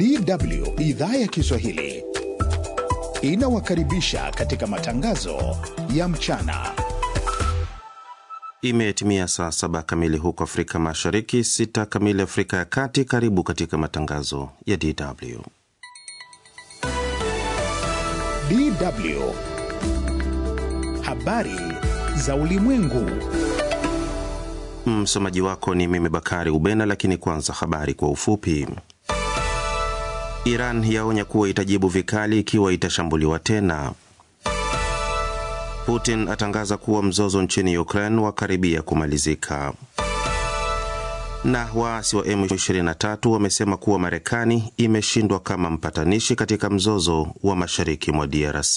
DW idhaa ya Kiswahili inawakaribisha katika matangazo ya mchana. Imetimia saa saba kamili huko Afrika Mashariki, sita kamili Afrika ya Kati. Karibu katika matangazo ya DW. DW habari za ulimwengu. Msomaji wako ni mimi Bakari Ubena, lakini kwanza habari kwa ufupi. Iran yaonya kuwa itajibu vikali ikiwa itashambuliwa tena. Putin atangaza kuwa mzozo nchini Ukraine wakaribia kumalizika. Na waasi wa M23 wamesema kuwa Marekani imeshindwa kama mpatanishi katika mzozo wa mashariki mwa DRC.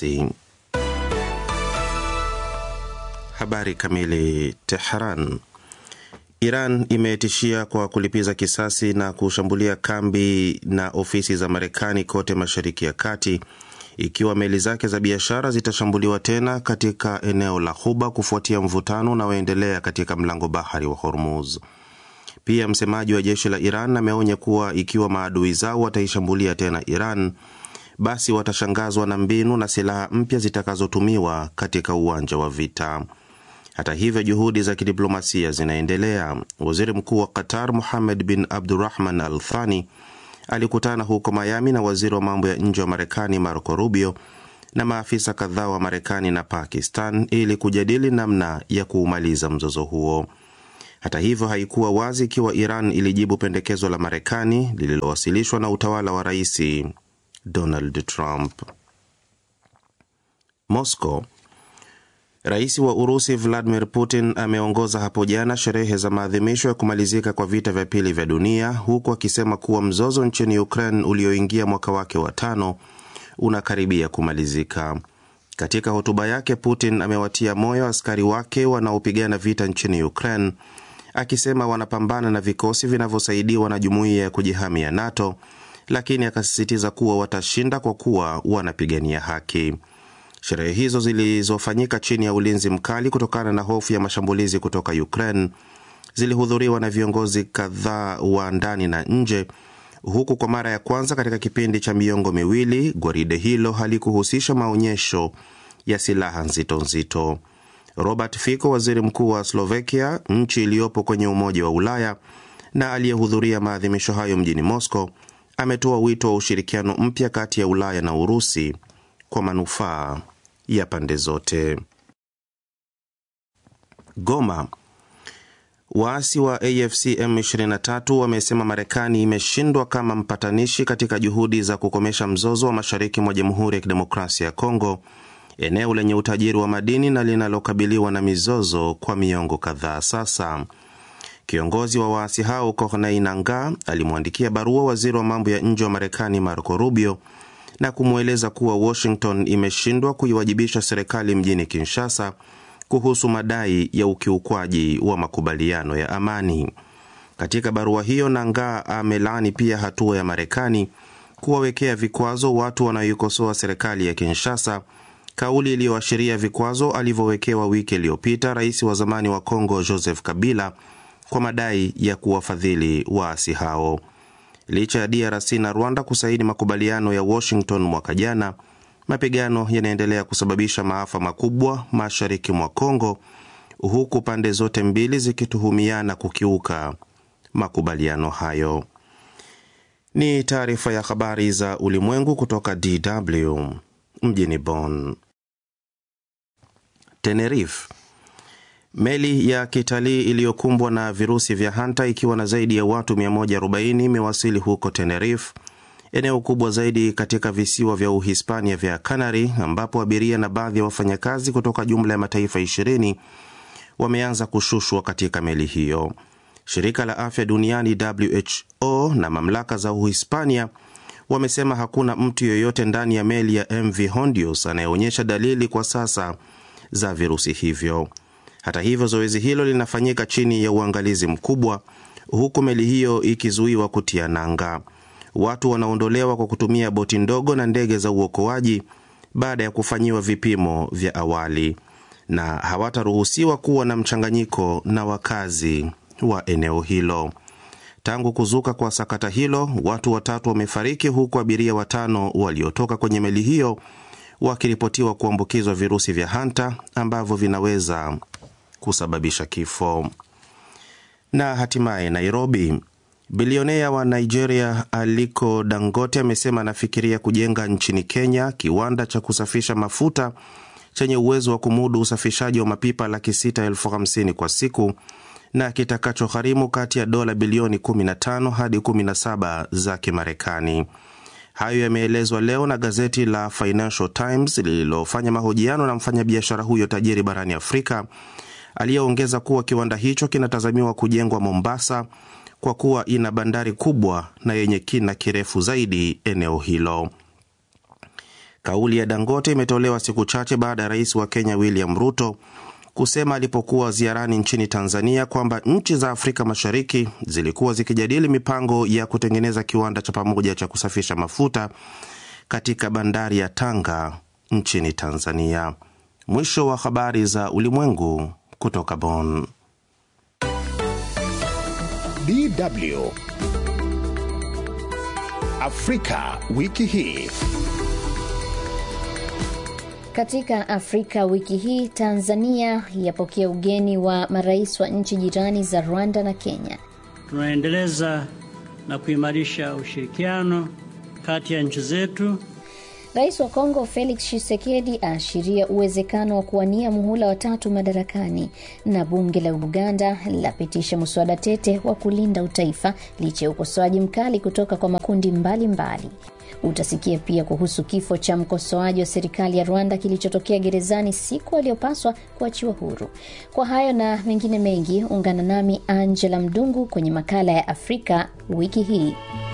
Habari kamili. Tehran. Iran imetishia kwa kulipiza kisasi na kushambulia kambi na ofisi za Marekani kote Mashariki ya Kati ikiwa meli zake za biashara zitashambuliwa tena katika eneo la Ghuba kufuatia mvutano unaoendelea katika mlango bahari wa Hormuz. Pia msemaji wa jeshi la Iran ameonya kuwa ikiwa maadui zao wataishambulia tena Iran, basi watashangazwa na mbinu na silaha mpya zitakazotumiwa katika uwanja wa vita. Hata hivyo juhudi za kidiplomasia zinaendelea. Waziri mkuu wa Qatar Muhamed bin Abdurahman Al Thani alikutana huko Miami na waziri wa mambo ya nje wa Marekani Marco Rubio na maafisa kadhaa wa Marekani na Pakistan ili kujadili namna ya kuumaliza mzozo huo. Hata hivyo, haikuwa wazi ikiwa Iran ilijibu pendekezo la Marekani lililowasilishwa na utawala wa Rais Donald Trump. Moscow Rais wa Urusi Vladimir Putin ameongoza hapo jana sherehe za maadhimisho ya kumalizika kwa vita vya pili vya dunia huku akisema kuwa mzozo nchini Ukraine ulioingia mwaka wake wa tano unakaribia kumalizika. Katika hotuba yake, Putin amewatia moyo askari wake wanaopigana vita nchini Ukraine, akisema wanapambana na vikosi vinavyosaidiwa na jumuiya ya kujihami ya NATO, lakini akasisitiza kuwa watashinda kwa kuwa wanapigania haki. Sherehe hizo zilizofanyika chini ya ulinzi mkali kutokana na hofu ya mashambulizi kutoka Ukraine zilihudhuriwa na viongozi kadhaa wa ndani na nje, huku kwa mara ya kwanza katika kipindi cha miongo miwili gwaride hilo halikuhusisha maonyesho ya silaha nzito nzito. Robert Fico, waziri mkuu wa Slovakia, nchi iliyopo kwenye Umoja wa Ulaya na aliyehudhuria maadhimisho hayo mjini Moscow, ametoa wito wa ushirikiano mpya kati ya Ulaya na Urusi kwa manufaa ya pande zote. Goma. Waasi wa AFC M23 wamesema Marekani imeshindwa kama mpatanishi katika juhudi za kukomesha mzozo wa mashariki mwa Jamhuri ya Kidemokrasia ya Kongo, eneo lenye utajiri wa madini na linalokabiliwa na mizozo kwa miongo kadhaa sasa. Kiongozi wa waasi hao Corneille Nangaa alimwandikia barua waziri wa mambo ya nje wa Marekani Marco Rubio na kumweleza kuwa Washington imeshindwa kuiwajibisha serikali mjini Kinshasa kuhusu madai ya ukiukwaji wa makubaliano ya amani. Katika barua hiyo, Nangaa amelaani pia hatua ya Marekani kuwawekea vikwazo watu wanaoikosoa serikali ya Kinshasa, kauli iliyoashiria vikwazo alivyowekewa wiki iliyopita rais wa zamani wa Kongo Joseph Kabila kwa madai ya kuwafadhili waasi hao. Licha ya DRC na Rwanda kusaini makubaliano ya Washington mwaka jana, mapigano yanaendelea kusababisha maafa makubwa mashariki mwa Kongo, huku pande zote mbili zikituhumiana kukiuka makubaliano hayo. Ni taarifa ya habari za ulimwengu kutoka DW mjini Bonn. Tenerife Meli ya kitalii iliyokumbwa na virusi vya hanta ikiwa na zaidi ya watu 140 imewasili huko Tenerife, eneo kubwa zaidi katika visiwa vya Uhispania vya Canary, ambapo abiria na baadhi ya wafanyakazi kutoka jumla ya mataifa 20 wameanza kushushwa katika meli hiyo. Shirika la afya duniani WHO na mamlaka za Uhispania wamesema hakuna mtu yoyote ndani ya meli ya MV Hondios anayeonyesha dalili kwa sasa za virusi hivyo. Hata hivyo zoezi hilo linafanyika chini ya uangalizi mkubwa, huku meli hiyo ikizuiwa kutia nanga. Watu wanaondolewa kwa kutumia boti ndogo na ndege za uokoaji baada ya kufanyiwa vipimo vya awali, na hawataruhusiwa kuwa na mchanganyiko na wakazi wa eneo hilo. Tangu kuzuka kwa sakata hilo, watu watatu wamefariki huku abiria watano waliotoka kwenye meli hiyo wakiripotiwa kuambukizwa virusi vya hanta ambavyo vinaweza kusababisha kifo. Na hatimaye Nairobi, bilionea wa Nigeria Aliko Dangote amesema anafikiria kujenga nchini Kenya kiwanda cha kusafisha mafuta chenye uwezo wa kumudu usafishaji wa mapipa laki sita elfu hamsini kwa siku na kitakachogharimu kati ya dola bilioni 15 hadi 17 za Kimarekani. Hayo yameelezwa leo na gazeti la Financial Times lililofanya mahojiano na mfanyabiashara huyo tajiri barani Afrika aliyeongeza kuwa kiwanda hicho kinatazamiwa kujengwa Mombasa kwa kuwa ina bandari kubwa na yenye kina kirefu zaidi eneo hilo. Kauli ya Dangote imetolewa siku chache baada ya rais wa Kenya William Ruto kusema alipokuwa ziarani nchini Tanzania kwamba nchi za Afrika Mashariki zilikuwa zikijadili mipango ya kutengeneza kiwanda cha pamoja cha kusafisha mafuta katika bandari ya Tanga nchini Tanzania. Mwisho wa habari za ulimwengu kutoka Bonn. DW Afrika wiki hii. Katika Afrika wiki hii, Tanzania yapokea ugeni wa marais wa nchi jirani za Rwanda na Kenya. Tunaendeleza na kuimarisha ushirikiano kati ya nchi zetu. Rais wa Kongo Felix Tshisekedi aashiria uwezekano wa kuwania muhula watatu madarakani, na bunge la Uganda lapitisha mswada tete wa kulinda utaifa licha ya ukosoaji mkali kutoka kwa makundi mbalimbali mbali. Utasikia pia kuhusu kifo cha mkosoaji wa serikali ya Rwanda kilichotokea gerezani siku aliyopaswa kuachiwa huru. Kwa hayo na mengine mengi, ungana nami Angela Mdungu kwenye makala ya Afrika wiki hii.